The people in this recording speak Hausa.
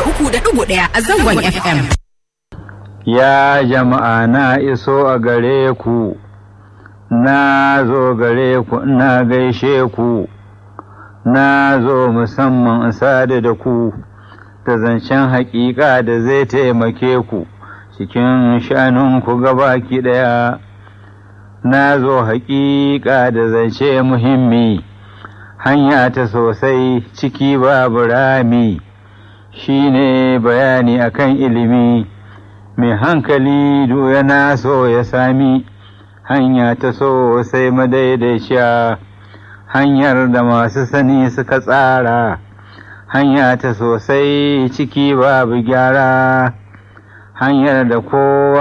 uku da ɗigo ɗaya a zangon FM. Ya jama'a na iso a gare ku, na zo gare ku na gaishe ku, na zo musamman sadu da ku, da zancen haƙiƙa da zai taimake ku cikin shanunku gabaki ɗaya. Na zo haƙiƙa da zance muhimmi, hanya ta sosai ciki babu rami, shi ne bayani akan ilimi. mai hankali yana so ya sami hanya ta so sai madaidaiciya hanyar da masu sani suka tsara hanya ta sosai ciki babu gyara hanyar da kowa